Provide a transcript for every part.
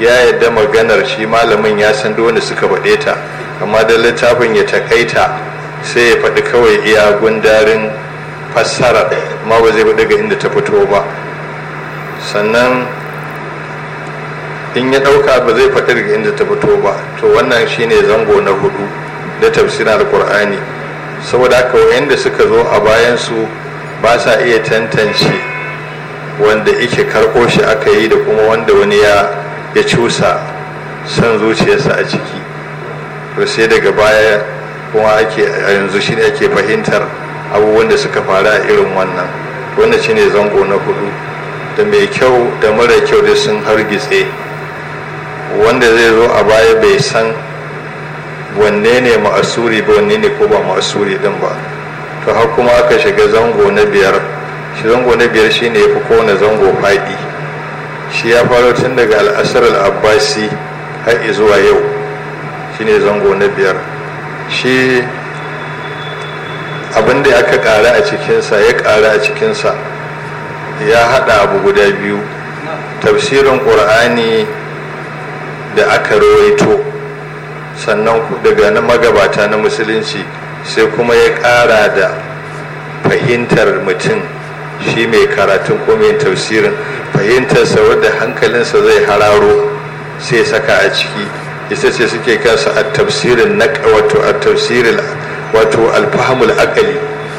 ya yadda maganar shi malamin ya san duk wanda suka faɗe ta amma da littafin ya takaita sai ya faɗi kawai iya gundarin fassarar ma ba zai faɗi ga inda ta fito ba sannan in ya ɗauka ba zai faɗi daga inda ta fito ba to wannan shine zango na hudu da tafsirin alkur'ani saboda haka wayanda suka zo a bayansu ba sa iya tantance wanda ike karɓo shi aka yi da kuma wanda wani ya ya cusa son zuciyarsa a ciki to sai daga baya kuma ake a yanzu shi ne ake fahimtar abubuwan da suka faru a irin wannan wannan shine zango na hudu da mai kyau da mara kyau da sun hargitse wanda zai zo a baya bai san wanne ne ma'asuri ba wanne ne ko ba ma'asuri din ba to har kuma aka shiga zango na biyar shi zango na biyar shine ya fi kowane zango faɗi shi ya faro tun daga al'asar al'abbasi har zuwa yau shine zango na biyar shi abin da aka ƙara a cikinsa ya ƙara a cikinsa ya haɗa abu guda biyu tafsirin ƙur'ani da aka rawaito sannan daga na magabata na musulunci sai kuma ya ƙara da fahimtar mutum shi mai karatun ko mai tafsirin fahimtarsa wadda hankalinsa zai hararo sai saka a ciki ita ce suke kansa a tafsirin na wato a tafsirin wato alfahamul akali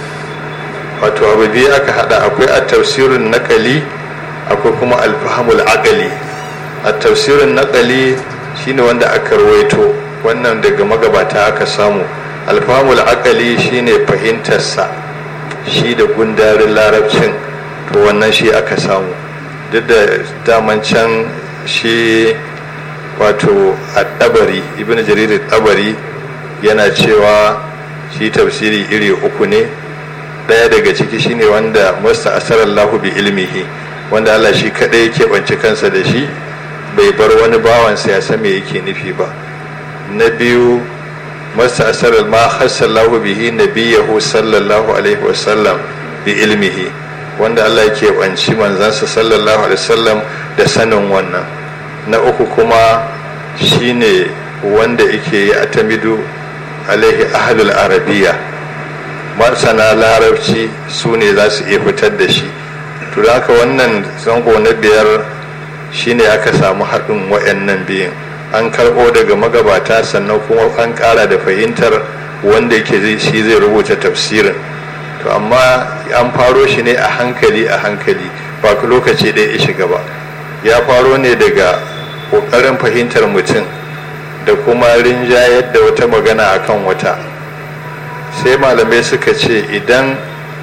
wato abu biyu aka hada akwai a tafsirin nakali akwai kuma alfahamul akali a tafsirin nakali shine wanda aka rawaito wannan daga magabata aka samu alfahamul akali shine fahimtarsa shi da gundarin larabcin to wannan shi aka samu duk da daman can shi wato a ɗabari ibn jarir ɗabari yana cewa shi tafsiri iri uku ne ɗaya daga ciki shine wanda masta asarallahu bi ilmihi wanda Allah shi kaɗai yake ɓance kansa da shi bai bar wani bawansa ya san me yake nufi ba na biyu masta asarar ma hassallahu bihi nabiyahu sallallahu alaihi wasallam bi ilmihi wanda Allah yake ɓanci manzansa sallallahu alaihi wasallam da sanin wannan na uku kuma shine wanda yake yi atamidu alaihi ahadul arabiya masana larabci su ne za su iya fitar da shi to da haka wannan zango na biyar shine aka samu haɗin wayannan biyun an karɓo daga magabata sannan kuma an ƙara da fahimtar wanda yake shi zai rubuta tafsirin to amma an faro shi ne a hankali a hankali ba lokaci ɗaya ya shiga ba ya faro ne daga ƙoƙarin fahimtar mutum da kuma rinjayar da wata magana akan wata sai malamai suka ce idan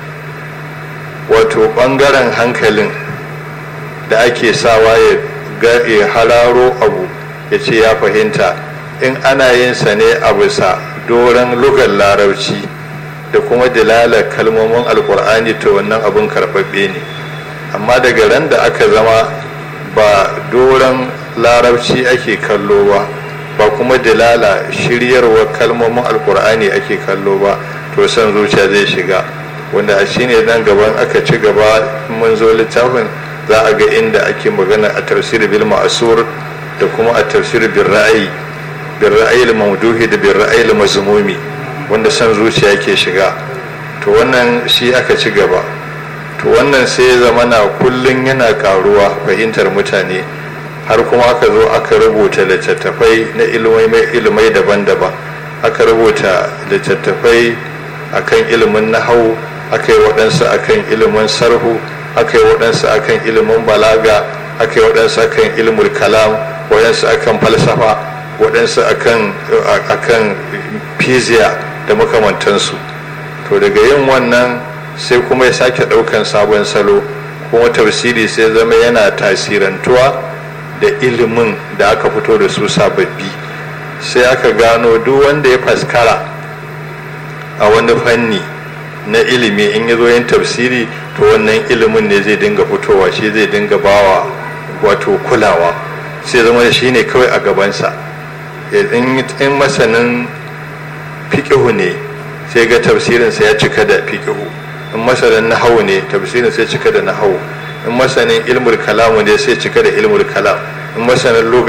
wato ɓangaren hankalin da ake sawa ya hararo abu ya ce ya fahimta in ana yin sa ne a bisa doron lugar larabci da kuma dalalar kalmomin alkur'ani to wannan abin karɓaɓɓe ne amma daga ran da aka zama ba doron larabci ake kallo ba ba kuma dalala shiryarwa kalmomin alkur'ani ake kallo ba to son zuciya zai shiga wanda a shine nan gaban aka ci gaba mun zo littafin za a ga inda ake magana a tafsir bil ma'asur da kuma a tafsir bil ra'ayi bil ra'ayi mawduhi da bil ra'ayi mazmumi wanda son zuciya ke shiga to wannan shi aka ci gaba to wannan sai ya zama na kullun yana karuwa fahimtar mutane har kuma aka zo aka rubuta littattafai na ilimai daban-daban aka rubuta littattafai akan ilimin nahau aka yi waɗansu akan ilimin sarhu aka yi waɗansu akan ilimin balaga aka yi waɗansu akan ilimin kalam waɗansu akan falsafa waɗansu akan fiziya da makamantansu to daga yin wannan sai kuma ya sake ɗaukan sabon salo kuma tafsiri sai zama yana tasirantuwa da ilimin da aka fito da su sababbi sai aka gano duk wanda ya faskara a wani fanni na ilimi in ya zo yin tafsiri to wannan ilimin ne zai dinga fitowa shi zai dinga bawa wato kulawa sai zama da shi ne kawai a gabansa in masanin fiƙihu ne sai ga tafsirinsa ya cika da fiƙihu in masanin nahawu ne tafsirinsa ya cika da nahawu in masanin ilmul kalamu ne sai cika da ilmul kalam in masanin